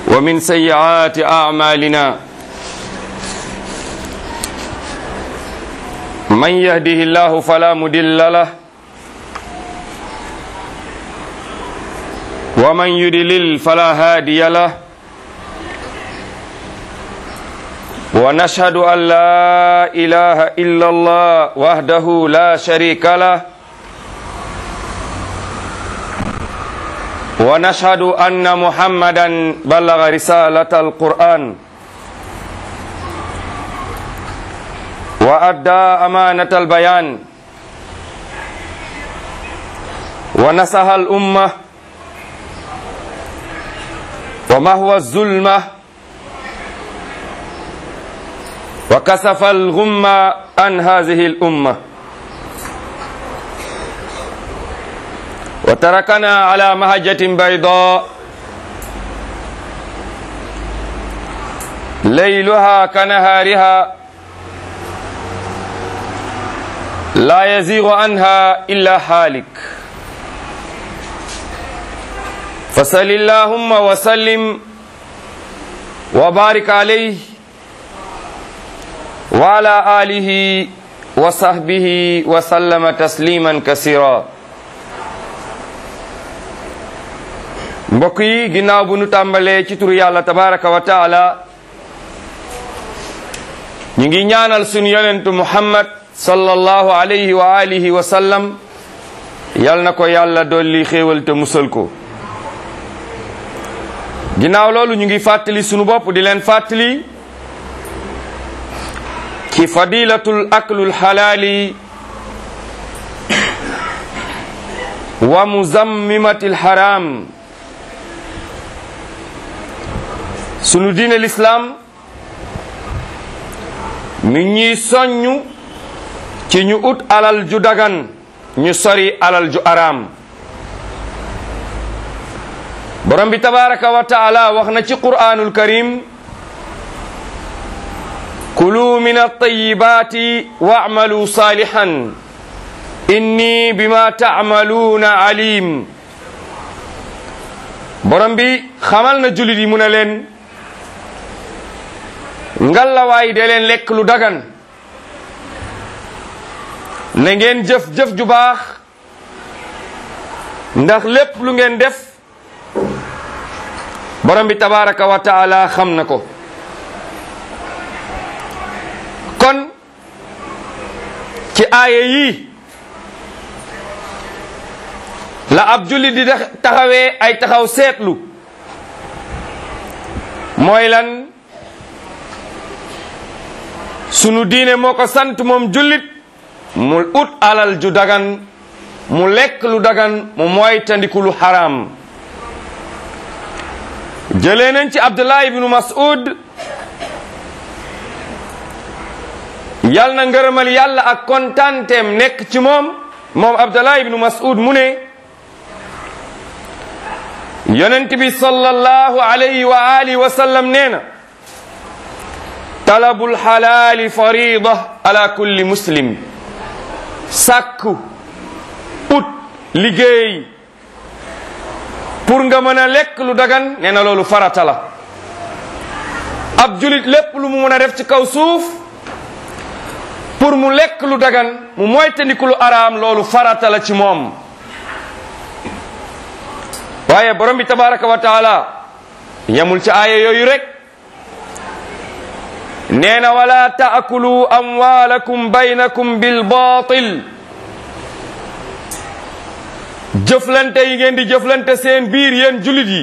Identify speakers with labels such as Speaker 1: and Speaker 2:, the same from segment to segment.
Speaker 1: ومن سيئات أعمالنا من يهده الله فلا مدل له ومن يدلل فلا هادي له ونشهد أن لا إله إلا الله وحده لا شريك له ونشهد أن محمدا بلغ رسالة القرآن وأدى أمانة البيان ونصح الأمة وما هو الظلمة وكسف الغمة عن هذه الأمة وتركنا على مهجة بيضاء ليلها كنهارها لا يزيغ عنها إلا حالك فصل اللهم وسلم وبارك عليه وعلى آله وصحبه وسلم تسليما كثيرا mbokk yi ginnaaw bu nu tàmbalee ci turu yàlla tabaraka wa taala ñu ngi ñaanal sunu yonentu muhammad sallallahu alayhi wa alihi wa sallam yal na ko yàlla dolli xéewal te musal ko ginnaaw loolu ñu ngi fàttali sunu bopp di leen fàttali ci fadilatul aklul xalaali wa muzammimatil haram sunu diine lislaam mi ñuy soññu ci ñu ut alal ju dagan ñu sori alal ju araam borom bi tabaraka wa taala wax na ci qur'anul karim kulu min at-tayyibati wa'malu salihan inni bima ta'maluna alim borom bi xamal na julit yi mu ne leen ngallawaay de leen lekk lu dagan na ngeen jëf-jëf ju baax ndax lépp lu ngeen def borom bi tabaraka wa taala xam na ko kon ci aaya yii la ab jullit di taxawee ay taxaw seetlu mooy lan sunu diine moo ko sant moom jullit mu ut alal ju dagan mu lekk lu dagan mu moytandiku lu xaraam jëlee nañ ci abdullah ibnu mas'ud yal na ngërëmal yàlla ak kontaanteem nekk ci moom moom abdullah ibnu mas'ud mu ne yonent bi sallallahu alayhi wa alihi wa sallam nee na talabul xalaali farida ala kulli muslim sàkku ut liggéey pour nga mën a lekk lu dagan nee na loolu farata la ab julit lépp lu mu mën a def ci kaw suuf pour mu lekk lu dagan mu moytandiku lu araam loolu farata la ci moom waaye borom bi tabaraka wa taala yamul ci aaya yooyu rek nee na wala taakulu amwalakum baynakum bil batil jëflante yi ngeen di jëflante seen biir yéen julit yi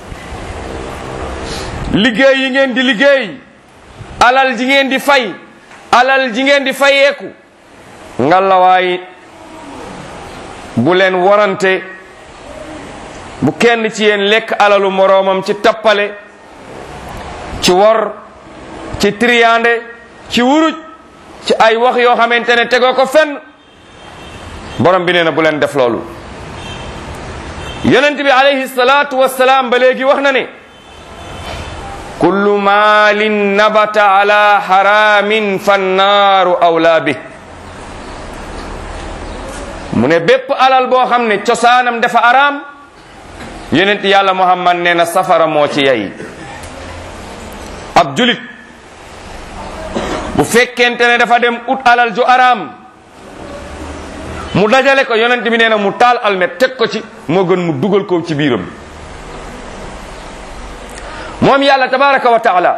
Speaker 1: liggéey yi ngeen di liggéey alal ji ngeen di fay alal ji ngeen di fayeeku ngalawaay bu leen warante bu kenn ci yéen lekk alalu moroomam ci tappale ci wor ci triyande ci wuruj ci ay wax yoo xamante ne tegoo ko fenn borom bi nee na bu leen def loolu yonent bi alayhi salaatu wassalaam ba léegi wax na ne kullu maalin nabata ala haramin fannaaru awlaa bi mu ne bépp alal boo xam ne cosaanam dafa araam yonent yàlla muhammad nee na safara moo ci yay ab julit bu fekkente ne dafa dem ut alal ju araam mu dajale ko yonent bi nee na mu taal almet teg ko ci moo gën mu dugal ko ci biiram moom yàlla tabaraka wa taala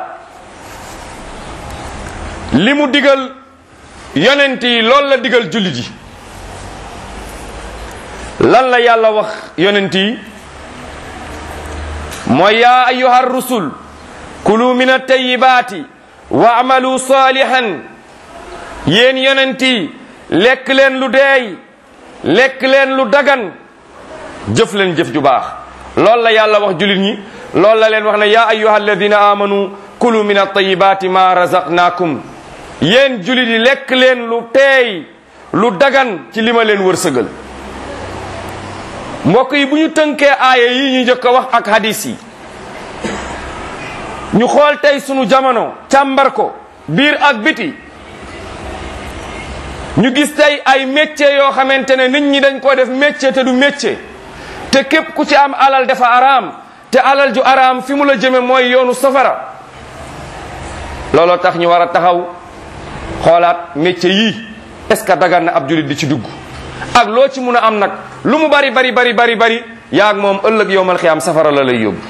Speaker 1: li mu digal yonent yi loolu la digal jullit yi lan la yàlla wax yonent yi mooy yaa ayuha rusul kulu min attayibaati wa amalu salihan yéen yonent yi lekk leen lu deey lekk leen lu dagan jëf leen jëf ju baax loolu la yàlla wax jullit ñi loolu la leen wax ne yaa ayuha alladina amanu kulu min attayibaati ma razaqnaakum yéen jullit yi lekk leen lu teey lu dagan ci li ma leen wërsëgal mbokk yi bu ñu tënkee aaya yi ñu jëkk a wax ak hadis yi ñu xool tey sunu jamono càmbar ko biir ak biti ñu gis tey ay métier yoo xamante ne nit ñi dañ ko def métier te du métier te képp ku ci am alal dafa araam te alal ju araam fi mu la jëme mooy yoonu safara looloo tax ñu war a taxaw xoolaat métier yii est-ce que dagan na ab julit di ci dugg ak loo ci mun a am nag lu mu bari bari bari bari bari yaag moom ëllëg yowmal xiyaam safara la lay yóbbu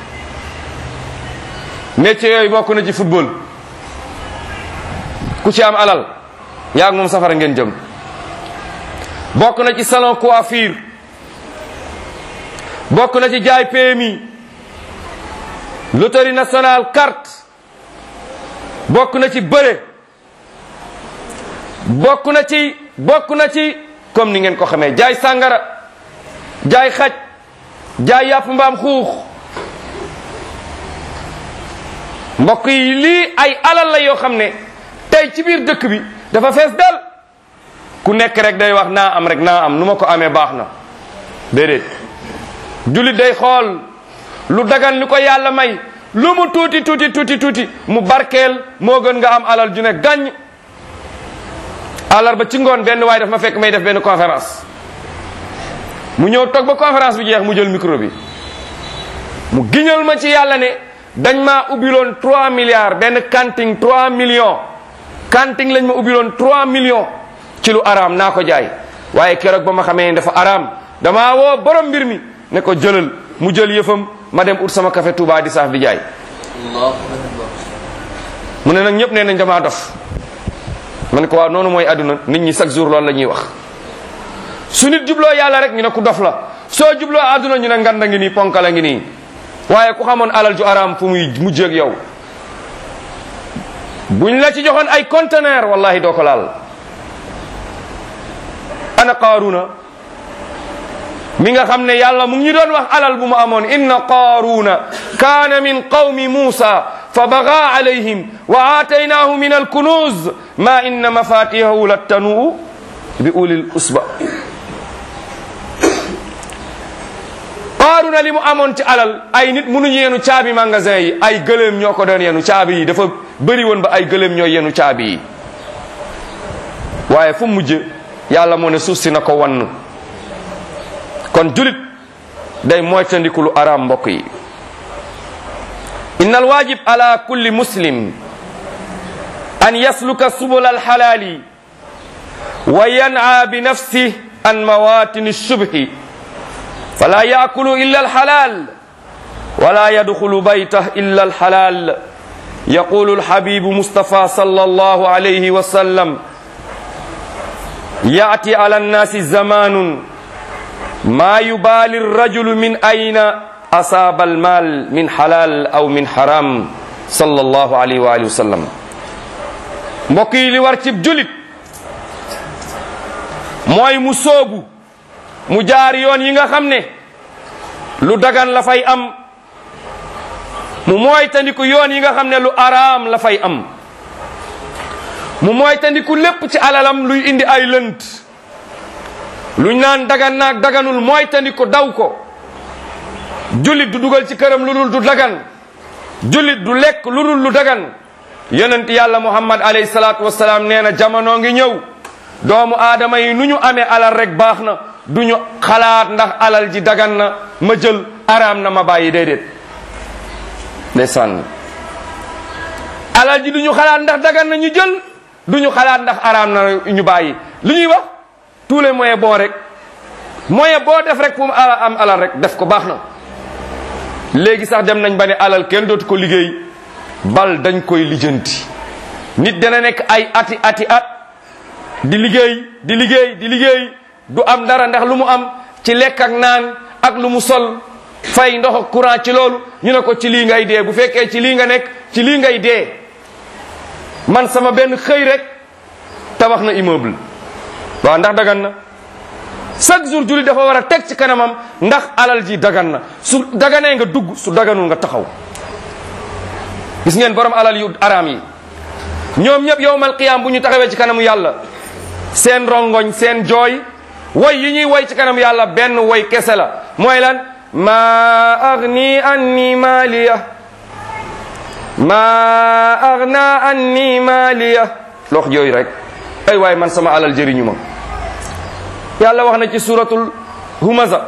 Speaker 1: métier yooyu bokk na ci football ku ci am alal yaag moom safara ngeen jëm bokk na ci salon coiffure bokk na ci jaay PMI loterie nationale carte bokk na ci bëre bokk na ci bokk na ci comme ni ngeen ko xamee jaay sàngara jaay xaj jaay yàpp mbaam xuux mbokk yi lii ay alal la yoo xam ne tey ci biir dëkk bi dafa fees del ku nekk rek day wax naa am rek naa am nu ma ko amee baax na déedéet jullit day xool lu dagan li ko yàlla may lu mu tuuti tuuti tuuti tuuti mu barkeel moo gën nga am alal ju ne gàññ àllarba ci ngoon benn waaye daf ma fekk may def benn conférence mu ñëw toog ba conférence bi jeex mu jël micro bi mu giñal ma ci yàlla ne dañ maa ubbiloon 3 milliards benn kanting 3 millions kanting lañ ma ubbiloon 3 millions ci lu araam naa ko jaay waaye keroog ba ma xamee dafa araam damaa woo borom mbir mi ne ko jëlal mu jël yëfam ma dem ut sama café Touba di saaf di jaay mu ne nag ñëpp nee nañ damaa dof ma ne ko waaw noonu mooy àdduna nit ñi chaque jour loolu la ñuy wax su nit jubloo yàlla rek ñu ne ku dof la soo jubloo àdduna ñu ne nganda ngi nii ponkala ngi nii waaye ku xamoon alal ju araam fu muy mujjeeg yow buñ la ci joxoon ay conteneur wallahi doo ko laal ana qaaruna mi nga xam ne yàlla mu ngi doon wax alal bu mu amoon inna qaaruna kaana min qawmi muusa fa baga alayhim wa aataynaahu min alkunuz ma inna mafatihahu lattanuu bi ulil usba qaaruna li mu amoon ci alal ay nit mënuñu yenu caabi magasin yi ay gëléem ñoo ko doon yenu caabi yi dafa bëri woon ba ay gëléem ñoo yenu caabi yi waaye fu mujj yàlla moo ne suuf si na ko wann kon julit day moytandiku lu araam mbokk yi inna alwajib ala kulli muslim an yasluka subul alxalaali wa yan'a bi nafsih an mawatini shubhi fala yaakulu illa alhalal wala yadkhulu baytah illa alhalal يقول الحبيب مصطفى صلى الله عليه وسلم يأتي على الناس زمان ما يبالي الرجل من أين أصاب المال من حلال أو من حرام صلى الله عليه وآله وسلم mbokk yi li war cib julit mooy mu soobu mu jaar yoon yi nga xam ne lu dagan la fay am mu mooy tandiku yoon yi nga xam ne lu araam la fay am mu mooy tandiku lépp ci alalam luy indi ay lënt luñ naan dagan naag daganul mooy tandiku daw ko jullit du dugal ci këram lu dul du dagan jullit du lekk lu dul lu dagan yonent yàlla muhammad alayhi salaatu wasalaam nee na jamono ngi ñëw doomu aadama yi nu ñu amee alal rek baax na du ñu xalaat ndax alal ji dagan na ma jël araam na ma bàyyi déedéet ndeysaan alal ji duñu xalaat ndax dagan na ñu jël duñu xalaat ndax araam na ñu bàyyi li ñuy wax tous les moyens bons rek moyen boo def rek pour ala am alal rek def ko baax na léegi sax dem nañ ba ne alal kenn dootu ko liggéey bal dañ koy lijjanti nit dana nekk ay ati ati at di liggéey di liggéey di liggéey du am dara ndax lu mu am ci lekk ak naan ak lu mu sol fay ndox ak courant ci loolu ñu ne ko ci lii ngay dee bu fekkee ci lii nga nekk ci lii ngay dee man sama benn xëy rek tabax na immeuble waaw ndax dagan na chaque jour julli dafa war a teg ci kanamam ndax alal ji dagan na su daganee nga dugg su daganul nga taxaw gis ngeen borom alal yu araam yi ñoom ñëpp yowmal qiyaam bu ñu taxawee ci kanamu yàlla seen rongoñ seen jooy woy yi ñuy woy ci kanamu yàlla benn woy kese la mooy lan ma agni anni maliya ma agna anni maliya lox jooy rek ay waay man sama alal jëriñu ma yàlla wax na ci suratul humaza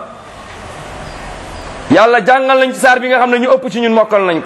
Speaker 1: yàlla jàngal nañ ci saar bi nga xam ne ñu ëpp ci ñun mokkal nañ ko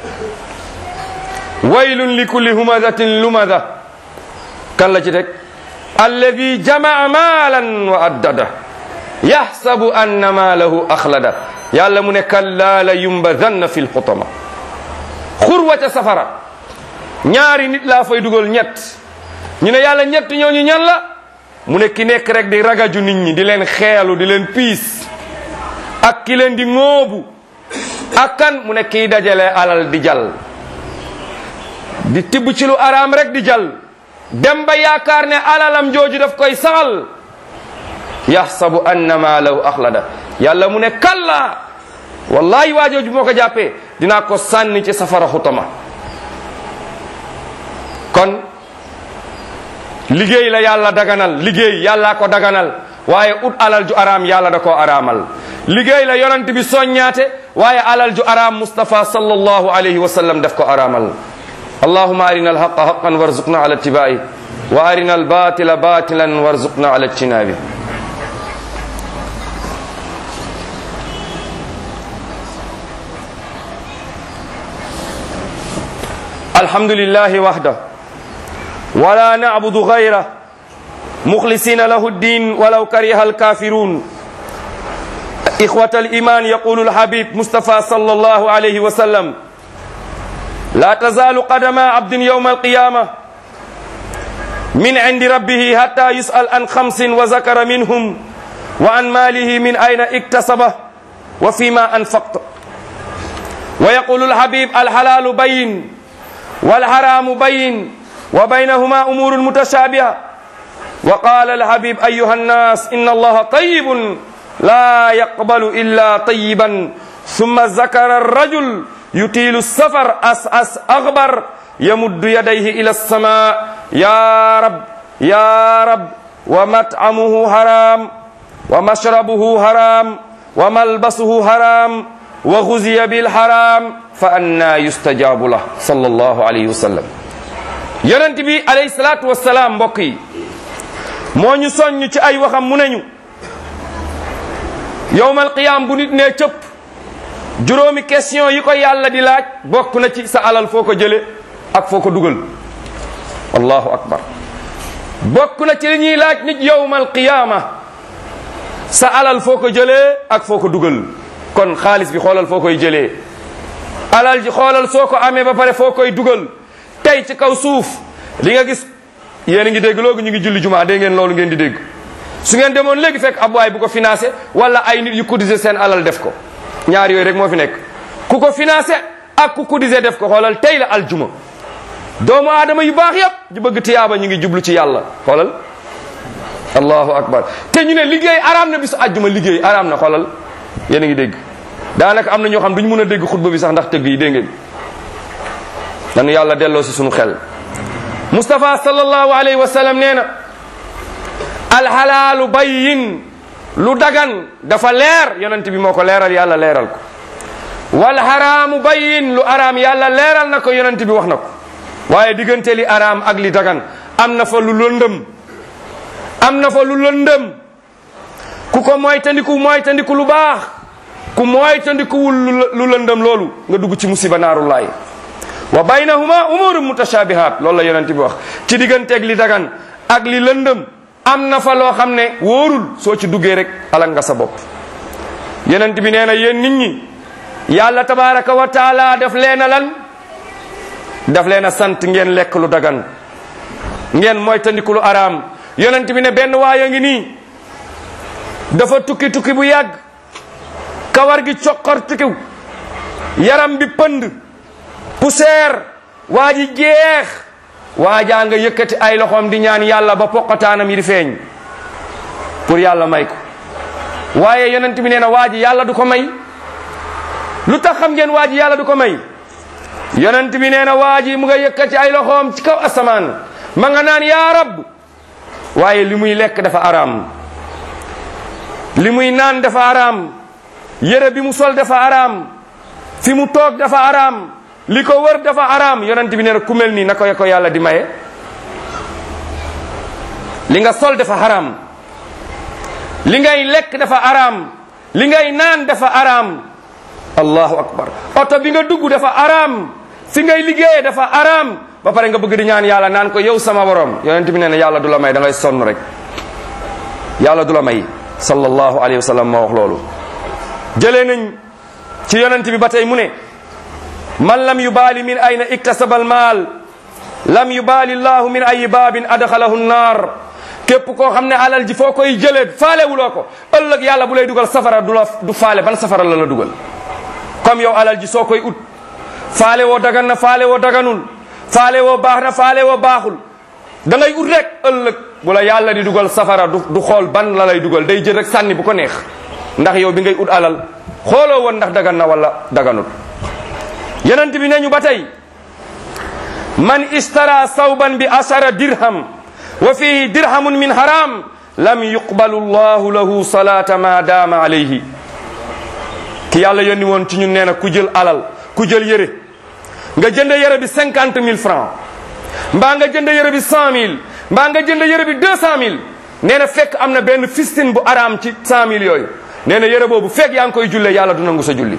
Speaker 1: waylun li kulli humazatin lumaza kan la ci teg alladi jamaa maalan wa addada yaxsabu anna maalahu axlada yàlla mu ne kallaa la yumbadanna fi lxutama xurwa ca safara ñaari nit laa fay dugal ñett ñu ne yàlla ñett ñooñu ñan la mu ne ki nekk rek di ragaju nit ñi di leen xeelu di leen piis ak ki leen di ŋóobu ak kan mu ne kii dajale alal di jal di tibb ci lu araam rek di jal dem ba yaakaar ne alalam jooju daf koy saxal yaxsabu anna maalahu axlada yàlla mu ne kalla wallahi waa jooju moo ko jàppee dinaa ko sànni ci safara xutama kon liggéey la yàlla daganal liggéey yàllaa ko daganal waaye ut alal ju araam yàlla da koo araamal liggéey la yonent bi soññaate waaye alal ju araam Mustafa sallallahu alayhi wa sallam daf ko araamal allahuma arina alhaqa haqan warzuqna ala ittibai wa arina albatila batilan warzuqna ala ijtinabi alhamdulillahi wahda ولا نعبد غيره مخلصين له الدين ولو كره الكافرون إخوة الإيمان يقول الحبيب مصطفى صلى الله عليه وسلم لا تزال قدم عبد يوم القيامة من عند ربه حتى يسأل عن خمس وذكر منهم وعن ماله من أين اكتسبه وفيما أنفقت ويقول الحبيب الحلال بين والحرام بين وبينهما أمور متشابهة وقال الحبيب أيها الناس إن الله طيب لا يقبل إلا طيبا ثم ذكر الرجل يطيل السفر أس أس أغبر يمد يديه إلى السماء يا رب يا رب ومطعمه حرام ومشربه حرام وملبسه حرام وغزي بالحرام فأنا يستجاب له صلى الله عليه وسلم yonent bi alayhi salaatu wasalaam mbokk yi moo ñu soññ ci ay waxam mu neñu yowmal qiyaam bu nit nee cëpp juróomi question yi ko yàlla di laaj bokk na ci sa alal foo ko jële ak foo ko dugal allahu akbar bokk na ci li ñuy laaj nit yowmal qiyaama sa alal foo ko jëlee ak foo ko dugal kon xaalis bi xoolal foo koy jëlee alal ji xoolal soo ko amee ba pare foo koy dugal tey ci kaw suuf li nga gis yéen a ngi dégg loogu ñu ngi julli jumaa dégg ngeen loolu ngeen di dégg su ngeen demoon léegi fekk ab waay bu ko financé wala ay nit yu cotiser seen alal def ko ñaar yooyu rek moo fi nekk ku ko financé ak ku cotiser def ko xoolal tey la aljuma doomu aadama yu baax yëpp ñu bëgg tiyaaba ñu ngi jublu ci yàlla xoolal allahu akbar te ñu ne liggéey araam na bisu aljuma liggéey araam na xoolal yéen a ngi dégg daanaka am na ñoo xam duñu mën a dégg xutba bi sax ndax tëgg yi dégg ngeen nanu yàlla delloo si sunu xel Mustafa sallallahu alayhi wa sallam nee na alxalaalu bayyin lu dagan dafa leer yonent bi moo ko leeral yàlla leeral ko wal xaraamu bayyin lu araam yàlla leeral na ko yonent bi wax na ko waaye diggante li araam ak li dagan am na fa lu lëndëm am na fa lu lëndëm ku ko moytandiku moytandiku lu baax ku moytandikuwul lu lëndëm loolu nga dugg ci musiba naaru laay wa baynahuma umurun mutashabihat loolu la yonent bi wax ci digganteeg li dagan ak li lëndëm am na fa loo xam ne wóorul soo ci duggee rek alak nga sa bopp yonent bi nee na yéen nit ñi yàlla tabaraka wa taala def leen a lan daf leen a sant ngeen lekk lu dagan ngeen moytandiku lu araam yonent bi ne benn waaya ngi nii dafa tukki tukki bu yàgg kawar gi coqor tukkiw yaram bi pënd poussière waa ji jeex waajaa nga yëkkati ay loxoom di ñaan yàlla ba poqataanam yi di feeñ pour yàlla may ko waaye yonent bi nee na waa ji yàlla du ko may lu tax xam ngeen waa ji yàlla du ko may yonent bi nee na waa ji mu nga yëkkati ay loxoom ci kaw asamaan ma nga naan yaa rab waaye li muy lekk dafa araam li muy naan dafa araam yére bi mu sol dafa araam fi mu toog dafa araam li ko wër dafa araam yonent bi nee na ku mel nii na ko ko yàlla di maye li nga sol dafa araam li ngay lekk dafa araam li ngay naan dafa araam allahu akbar oto bi nga dugg dafa araam fi ngay liggéeyee dafa araam ba pare nga bëgg di ñaan yàlla naan ko yow sama borom yonent bi nee na yàlla du la may da ngay sonn rek yàlla du la may sallallahu alayhi wa sallam moo wax loolu jëlee nañ ci yonent bi ba tey mu ne man lam yubaali min ayna iktasaba al maal lam yubaali llahu min ayi baabin adxalahu nnaar képp koo xam ne alal ji foo koy jëlee faale wuloo ko ëllëg yàlla bu lay dugal safara du la du faale ban safara la la dugal comme yow alal ji soo koy ut faale woo dagan na faale woo daganul faale woo baax na faale woo baaxul da ngay ut rek ëllëg bu la yàlla di dugal safara du du xool ban la lay dugal day jël rek sànni bu ko neex ndax yow bi ngay ut alal xooloo woon ndax dagan na wala daganul yenent bi nañu ba tey man istara sawban bi asara dirham wa fihi dirhamun min haram lam yuqbalu llahu lahu salata ma dama alayhi ki yàlla yónni woon ci ñun nee na ku jël alal ku jël yëre nga jënd yëre bi cinquante mille francs mbaa nga jënd yëre bi cent mille mbaa nga jënd yëre bi deux cent mille nee na fekk am na benn fistine bu araam ci cent mille yooyu nee na yëre boobu fekk yaa ngi koy jullee yàlla du nangu sa julli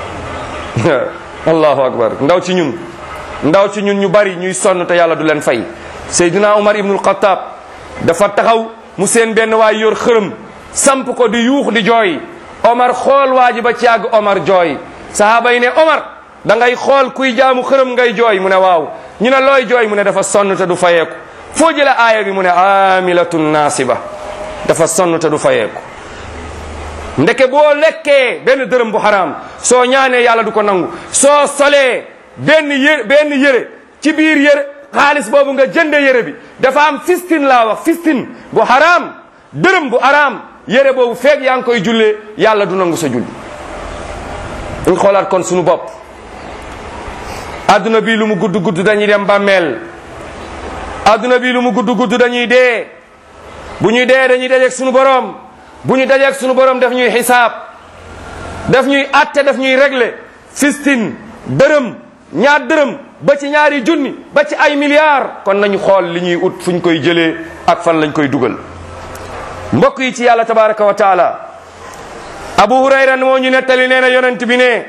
Speaker 1: allahu akbar ndaw ci ñun ndaw ci ñun ñu bari ñuy sonn te yàlla du leen fay Seydina Umar ibnul Xattaab dafa taxaw mu seen benn waay yor xërëm samp ko di yuux di jooy Omar xool waa ji ba ci yàgg Omar jooy sahaaba yi ne Omar da ngay xool kuy jaamu xërëm ngay jooy mu ne waaw ñu ne looy jooy mu ne dafa sonn te du fayeeku foo jële aaya bi mu ne amilatun nasiba dafa sonn te du fayeeku ndeke boo lekkee benn dërëm bu xaraam soo ñaanee yàlla du ko nangu soo solee benn yére benn yére ci biir yére xaalis boobu nga jënde yére bi dafa am fistin laa wax fistin bu xaraam dërëm bu xaraam yére boobu feeg yaa ngi koy jullee yàlla du nangu sa julli ñu xoolaat kon sunu bopp adduna bi lu mu gudd gudd dañuy dem bàmmeel adduna bi lu mu gudd gudd dañuy dee bu ñuy dee dañuy dajeeg sunu borom bu ñu dajeeg sunu borom daf ñuy xisaab daf ñuy atte daf ñuy régler fistin dërëm ñaar dërëm ba ci ñaari junni ba ci ay milliards kon nañu xool li ñuy ut fu ñu koy jëlee ak fan lañ koy dugal mbokk yi ci yàlla tabaraka wa taala abu hurayra moo ñu nettali nee na yonent bi ne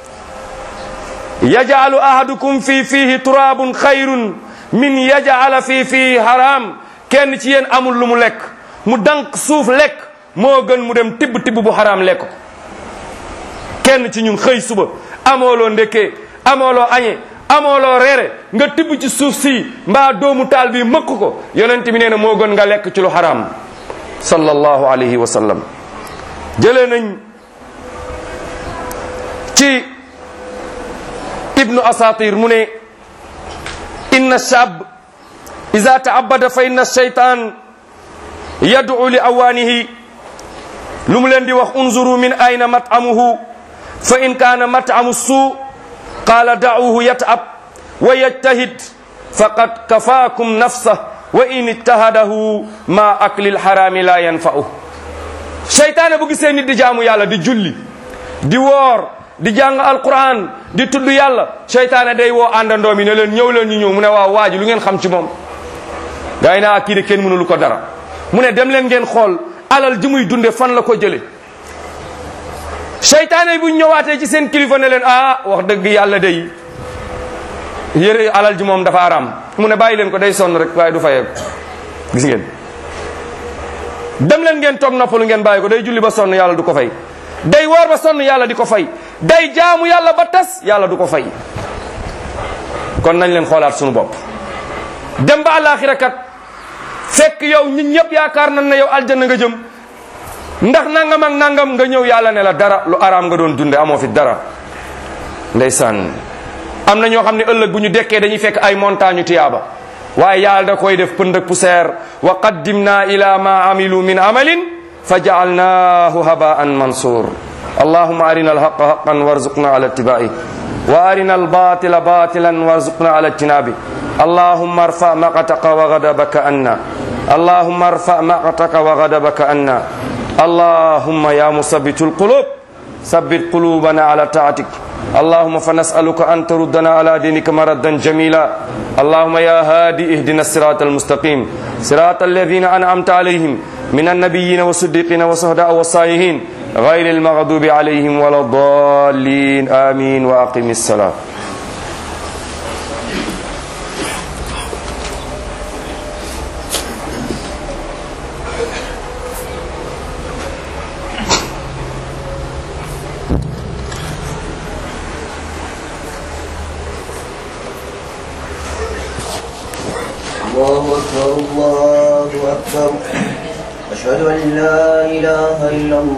Speaker 1: yajaalu ahadukum fi fiihi turaabun xayrun min yajaala fi fiihi haram kenn ci yéen amul lu mu lekk mu dank suuf lekk moo gën mu dem tibb tibb bu haram lekk ko kenn ci ñun xëy suba amooloo ndekkee amooloo añe amooloo reere nga tibb ci suuf si mbaa doomu taal bi mëkk ko yonent bi nee na moo gën nga lekk ci lu haram sallallahu alayhi wa sallam jëlee nañ ci ibnu asatir mu ne inna shab ida taabada fa inna shaytan yad'u li awaanihi lu mu leen di wax unzuru min ayna mat'amuhu fa in kaana mat'amu suu qaala da'uhu yat'ab wa yajtahid faqad kafaakum nafsah wa in ittahadahu ma aklil harami la yanfa'u seytaane bu gisee nit di jaamu yàlla di julli di woor di jàng alquran di tudd yàlla seytaane day woo àndandoo mi ne leen ñëw leen ñu ñëw mu ne waaw waa ji lu ngeen xam ci moom gaa yi naa kii de kenn mënulu ko dara mu ne dem leen ngeen xool alal ji muy dunde fan la ko jële seytaane bu ñëwaatee ci seen kilifa ne leen ah wax dëgg yàlla day yére alal ji moom dafa araam mu ne bàyyi leen ko day sonn rek waaye du fayeeku gis ngeen dem leen ngeen toog noppalu ngeen bàyyi ko day julli ba sonn yàlla du ko fay day woor ba sonn yàlla di ko fay day jaamu yàlla ba tas yàlla du ko fay kon nañ leen xoolaat sunu bopp dem ba àllaaxira kat fekk yow ñun ñëpp yaakaar nañ ne yow aljanna nga jëm ndax nangam ak nangam nga ñëw yàlla ne la dara lu araam nga doon dunde amoo fi dara ndeysaan am na ñoo xam ne ëllëg bu ñu dekkee dañuy fekk ay montagne tiyaaba waaye yàlla da koy def pënd ak poussière wa qaddimna ila ma amilu min amalin fa jaalnaahu habaan mansur allahuma arina alhaqa haqan warzuqna ala ittibai wa arina albatila batilan warzuqna ala ijtinabi allahuma arfa maqataka wa ghadabaka anna allahuma arfa maqataka wa ghadabaka anna allahuma ya musabbitu alqulub sabbit qulubana ala taatik اللهم فنسألك أن تردنا على دينك مردا جميلا اللهم يا هادي اهدنا الصراط المستقيم صراط الذين أنعمت عليهم من النبيين والصديقين والشهداء والصالحين غير المغضوب عليهم ولا الضالين آمين وأقم الصلاة
Speaker 2: الله أكبر الله أكبر أشهد أن لا إله إلا الله